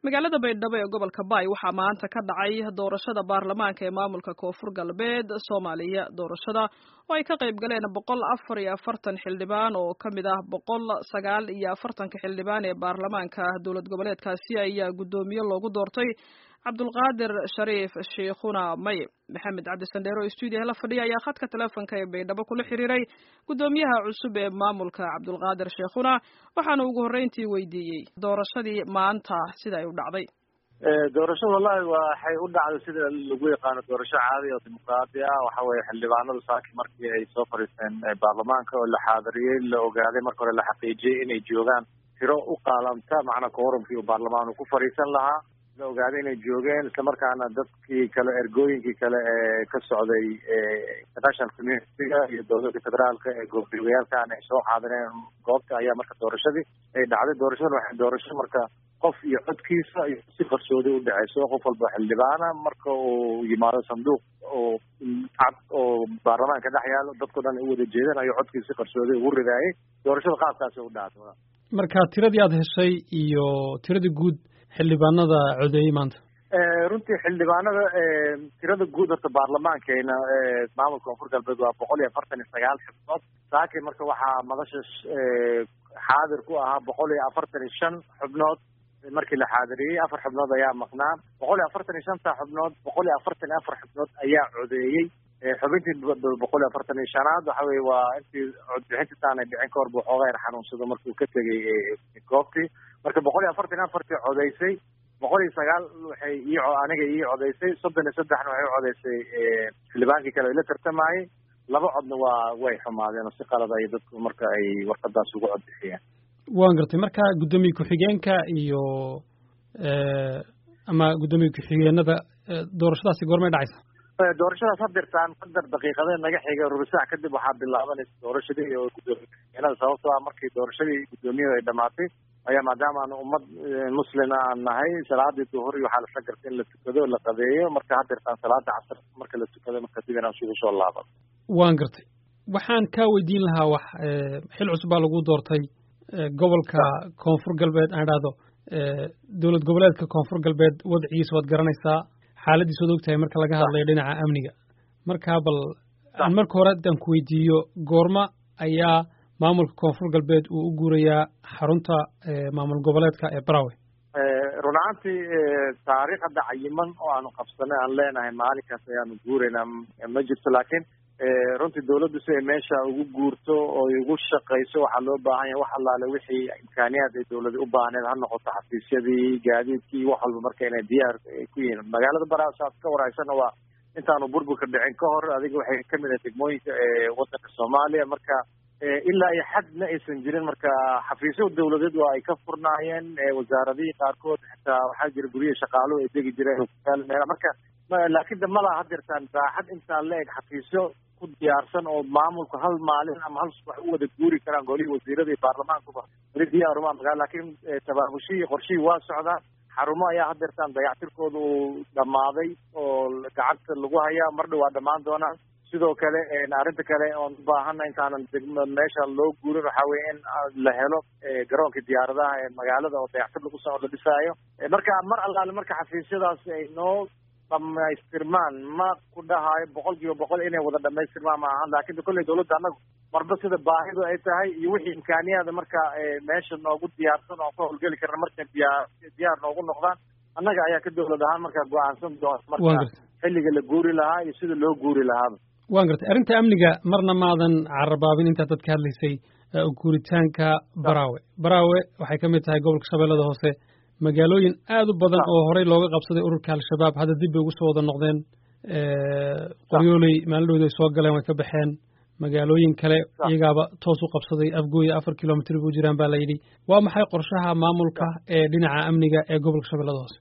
magaalada baydhabo ee gobolka baay waxaa maanta ka dhacay doorashada baarlamaanka ee maamulka koonfur galbeed soomaaliya doorashada oo ay ka qayb galeen boqol afar iyo afartan xildhibaan oo ka mid ah boqol sagaal iyo afartanka xildhibaan ee baarlamaanka dowlad goboleedkaasi ayaa guddoomiye loogu doortay cabdulqaadir shariif sheikhuna may maxamed cabdi sandheero oo stuudiyaha la fadhiya ayaa khadka teleefonka ee baydhabo kula xiriiray guddoomiyaha cusub ee maamulka cabdulqaadir sheikhuna waxaana ugu horreyntii weydiiyey doorashadii maanta sida ay u dhacday doorashada wallahi waxay u dhacday sida lagu yaqaano doorasho caadi oo dimuqraadi ah waxa weye xildhibaanadu saaki markii ay soo fadhiisteen baarlamaanka oo la xaadiriyey la ogaaday marka hore la xaqiijiyey inay joogaan tiro u qaalamta macnaa quorumkii uu baarlamaan uu ku fadhiisan lahaa la ogaaday inay joogeen islamarkaana dadkii kale ergooyinkii kale ee ka socday international communitiga iyo dowladda federaalka ee goobjoogayaashan ay soo xaadireen goobta ayaa marka doorashadii ay dhacday doorashadan waxay doorasho marka qof iyo codkiisa iyo si qarsoodi u dhaceyso qof walba xildhibaana marka uu yimaado sanduuq oo cad oo baarlamaanka dhex yaalo dadko dhan u wada jeedaan ayuu codkiisa si qarsoodi ugu ridaayay doorashada qaabkaasi u dhacday marka tiradii aada heshay iyo tiradii guud xildhibaanada codeeyey maanta runtii xildhibaanada tirada guud horta baarlamaankeena maamulka koonfur galbeed waa boqol iyo afartan iyo sagaal xubnood saaki marka waxaa madasha xaadir ku ahaa boqol iyo afartan iyo shan xubnood markii la xaadiriyey afar xubnood ayaa maqnaa boqol iyo afartan iyo shanta xubnood boqol iyo afartan iyo afar xubnood ayaa codeeyey xubintii boqol iyo afartan iyo shanaad waxa weye waa intii codbixintiisaanay dhicin ka hor bu xoogaa yar xanuunsado markuu ka tegay goobtii marka boqol iyo afartan iyo afartii codeysay boqol iyo sagaal waxay ii aniga ii codeysay soddon iyo saddexna waxay u codeysay xildhibaankii kale ay la tartamayey laba codna waa way xumaadeen oo si qalad ay dadku marka ay warqadaas ugu codbixiyeen waan gartay marka guddoomiye ku-xigeenka iyo ama guddoomiye ku-xigeenada doorashadaasi goormay dhacaysa doorashadaas hadirtaan qadar daqiiqadee naga xiga rubisac kadib waxaa bilaabanaysa doorashadii iyo guddoomiye ku-xigeenada sababtoo ah markii doorashadii guddoomiyada ay dhamaatay ayaa maadaama aan ummad muslima aan nahay salaadii duhur iyo waxaa lasla gartay in la tukado la qadeeyo marka hadirtaan salaada casar marka la tukado marka dib inaan isugu soo laaban waan gartay waxaan kaa weydiin lahaa wax xil cusub baa lagu doortay gobolka koonfur galbeed aan idhaahdo dowlad goboleedka koonfur galbeed wadcigiisa waad garanaysaa xaaladiis waad ogtahay marka laga hadlayo dhinaca amniga marka bal aan marka hore haddaan ku weydiiyo goorma ayaa maamulka koonfur galbeed uu u guurayaa xarunta maamul goboleedka ee barawe run ahaantii taariikh hadda cayiman oo aanu qabsanay aan leenahay maalinkaas ayaanu guuraynaa ma jirto laakiin runtii dawladdu si ay meesha ugu guurto oo ugu shaqayso waxaa loo baahan yahay wax allaale wixii imkaaniyaad ay dawladi u baahneed ha noqoto xafiisyadii gaadiidkii wax walba marka inay diyaar ku yihiin magaalada baraas aad ka waraysana waa intaanu burburka dhicin ka hor adiga waxay kamid ahay degmooyinka eewadanka soomaaliya marka ilaa iyo xad ma aysan jirin marka xafiisyo dawladeed waa ay ka furnaayeen wasaaradihii qaarkood xitaa waxaa jira guryihi shaqaaluhu ay degi jireen meela marka laakiin de malaha hadirtaan baaxad intaan la eg xafiisyo ku diyaarsan oo maamulku hal maalin ama hal subax u wada guuri karaan golihii wasiirada iyo baarlamaankuba weli diyaaruma magaa laakiin tabaabushihii qorshihii waa socdaa xarumo ayaa hadeertaan dayactirkooda uu dhammaaday oo gacanta lagu hayaa mar dhow waa dhammaan doonaan sidoo kale arrinta kale oon ubaahana intaanan degmo meesha loo guurin waxaa weye in la helo garoonka diyaaradaha ee magaalada oo dayactir lagu soo la dhisaayo marka mar allaale marka xafiisyadaas ay noo dhamaystirmaan ma ku dhahaayo boqol kiiba boqol inay wada dhamaystirmaan ma ahan laakin kolley dawladda annagu marba sida baahidu ay tahay iyo wixii imkaaniyaada marka meesha noogu diyaarsan oo ka howlgeli karna markay diyaar diyaar noogu noqdaan annaga ayaa ka dawlad ahaan markaa go-aansan doona marka xilliga la guuri lahaa iyo sida loo guuri lahaaba waan gartay arrinta amniga marna maadan carabaabin intaad dadka hadlaysay guuritaanka baraawe baraawe waxay ka mid tahay gobolka shabeellada hoose magaalooyin aad u badan oo horey looga qabsaday ururka al-shabaab hadda dib bay ugu soo wada noqdeen qoryooley maalidhooda ay soo galeen way ka baxeen magaalooyin kale iyagaaba toos u qabsaday afgooya afar kilomitr bu jiraan baa la yidhi waa maxay qorshaha maamulka ee dhinaca amniga ee gobolka shabeellada hoose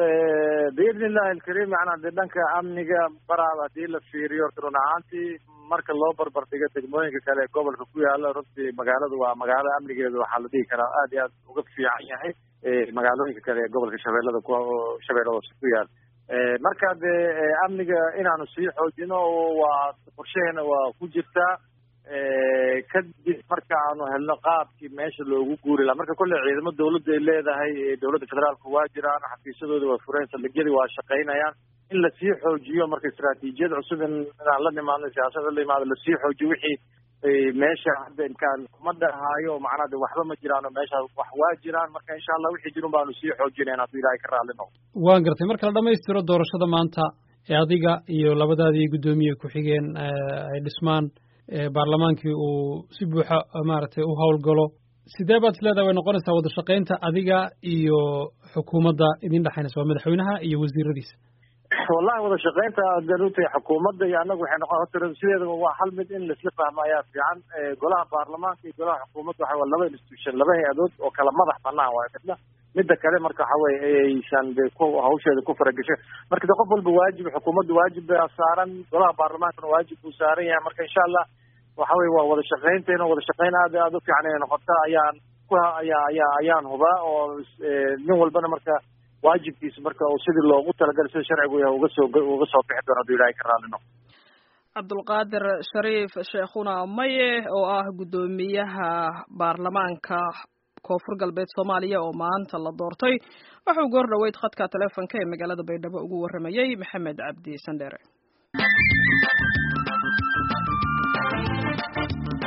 biidni illahi alkariim macnaa dee dhanka amniga baraaba haddii la fiiriyo horta run ahaantii marka loo barbar dhigo degmooyinka kale ee gobolka ku yaala runtii magaaladu waa magaalo amnigeedu waxaa la dhihi karaa aad iyo aad uga fiican yahay magaalooyinka kale ee gobolka shabeellada ku shabeellada hoose ku yaala marka dee amniga inaanu sii xoojino waa qorshaheena waa ku jirtaa kadib marka aanu helno qaabkii meesha loogu guuri laha marka kolley ciidamo dawladda ay leedahay dowladda federaalka waa jiraan xafiisyadooda waa fureen saldhigyadii waa shaqaynayaan in lasii xoojiyo marka istraatiijiyad cusub in inaan la nimaadno siyaasada la imaado lasii xoojiyo wixii meesha hadda imkaan kuma dhahaayo macnaa de waxba ma jiraano meesha wax waa jiraan marka insha allah wixii jirun baanu sii xoojinayn hadduu ilaahay ka raalli noqdo waan gartay marka la dhamaystiro doorashada maanta ee adiga iyo labadaadii guddoomiye ku-xigeen ay dhismaan baarlamaankii uu si buuxa maaragtay u howlgalo sidee baad is leedahay way noqonaysaa wada shaqaynta adiga iyo xukuumadda idin dhexaynaysa waa madaxweynaha iyo wasiiradiisa wallahi wada shaqaynta daruutay xukuumadda iyo annagu waxay noqon horta sideedaba waa hal mid in laisla fahmo ayaa fiican golaha baarlamaanka iyo golaha xukuumadda waxa waa laba institution laba hay-adood oo kala madax banaan waayo midna midda kale marka waxa weye aysan de ku hawsheeda ku farageshay marka de qof walba waajib xukuumadda waajib baa saaran golaha baarlamaankana waajib buu saaran yahay marka insha allah waxa weye waa wada shaqaynteena wada shaqayn aad aad u fiican inay noqota ayaan ku ayaa ayaa ayaan hubaa oo nin walbana marka waajibkiisa marka uu sidii loogu talagalay sida sharcigu yahay uga soo uga soo bixi doono hadduu ilaahay ka raalli noqdo cabdulqaadir shariif sheekhuna maye oo ah guddoomiyaha baarlamaanka koonfur galbeed soomaaliya oo maanta la doortay wuxuu goor dhoweyd khadka teleefonka ee magaalada baydhabo ugu warramayey maxamed cabdi sandheere